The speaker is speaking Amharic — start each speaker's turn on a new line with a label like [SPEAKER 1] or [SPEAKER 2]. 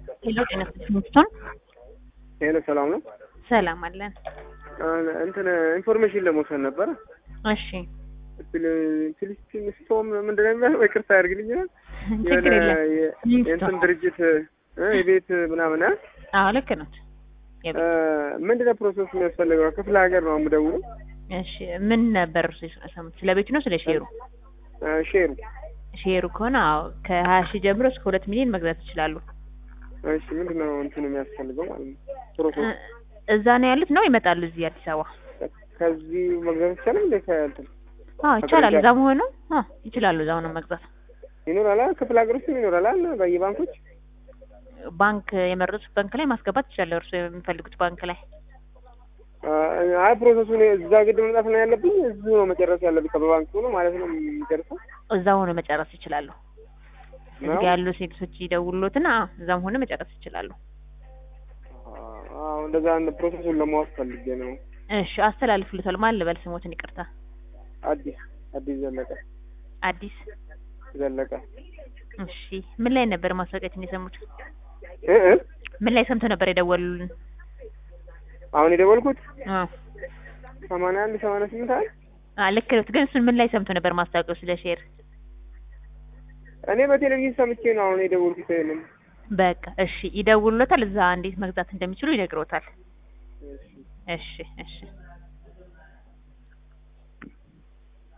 [SPEAKER 1] ሄሎ ጤና ይስጥልኝ።
[SPEAKER 2] ሄሎ ሰላም ነው።
[SPEAKER 1] ሰላም አለን።
[SPEAKER 2] እንትን ኢንፎርሜሽን ለመውሰድ ነበረ።
[SPEAKER 1] እሺ
[SPEAKER 2] ፊሊስቲን ስቶም ምንድን ነው የሚባለው? ይቅርታ ያድርግልኛል።
[SPEAKER 1] ችግር የለም።
[SPEAKER 2] የእንትን ድርጅት እ የቤት ምናምን እ
[SPEAKER 1] አዎ ልክ ነው።
[SPEAKER 2] ምንድን ነው ፕሮሰስ የሚያስፈልገው? ክፍለ ሀገር ነው የምደውለው።
[SPEAKER 1] እሺ ምን ነበር እርሱ የሰሙት? ስለ ቤቱ ነው ስለ ሼሩ?
[SPEAKER 2] ሼሩ
[SPEAKER 1] ሼሩ ከሆነ አዎ ከሀያ ሺህ ጀምሮ እስከ ሁለት ሚሊዮን መግዛት ይችላሉ።
[SPEAKER 2] እሺ ምንድን ነው እንትኑ የሚያስፈልገው ማለት ነው? ፕሮሰስ
[SPEAKER 1] እዛ ነው ያሉት ነው ይመጣሉ እዚህ አዲስ አበባ?
[SPEAKER 2] ከዚህ መግዛት ይቻላል እንደ ከእንትን
[SPEAKER 1] አዎ ይቻላል። እዛ መሆኑ አዎ ይችላሉ። እዛ ሆነው መግዛት
[SPEAKER 2] ይኖራል አይደል? ክፍለ ሀገር ውስጥም ይኖራል አይደል? በየባንኮች
[SPEAKER 1] ባንክ የመረጡት ባንክ ላይ ማስገባት ይችላል። እርሱ የሚፈልጉት ባንክ ላይ
[SPEAKER 2] አይ ፕሮሰሱን እዛ ግድ መምጣት ነው ያለብኝ። እዚሁ ነው መጨረስ ያለብኝ። በባንክ ሆኖ ማለት ነው የሚጨርሰው።
[SPEAKER 1] እዛ ሆኖ መጨረስ ይችላሉ። እዚህ ያሉ ሴቶች ይደውሉትና እዛም ሆነ መጨረስ ይችላሉ።
[SPEAKER 2] አዎ እንደዛ ፕሮሰሱን ለማወቅ ፈልጌ ነው።
[SPEAKER 1] እሺ አስተላልፍልታል። ማን ልበል ስሞትን? ይቅርታ
[SPEAKER 2] አዲስ አዲስ ዘለቀ
[SPEAKER 1] አዲስ
[SPEAKER 2] ዘለቀ።
[SPEAKER 1] እሺ ምን ላይ ነበር ማስታወቂያችን የሰሙት?
[SPEAKER 2] እ እ
[SPEAKER 1] ምን ላይ ሰምተው ነበር የደወሉልን?
[SPEAKER 2] አሁን የደወልኩት
[SPEAKER 1] አዎ
[SPEAKER 2] ሰማንያ አንድ ሰማንያ ስምንት አይደል?
[SPEAKER 1] አ ልክ ነው። ግን እሱን ምን ላይ ሰምተው ነበር ማስታወቂያው ስለ ሼር?
[SPEAKER 2] እኔ በቴሌቪዥን ሰምቼ ነው አሁን የደወልኩት። ይሄንን
[SPEAKER 1] በቃ እሺ ይደውሉታል። እዛ እንዴት መግዛት እንደሚችሉ ይነግሮታል። እሺ እሺ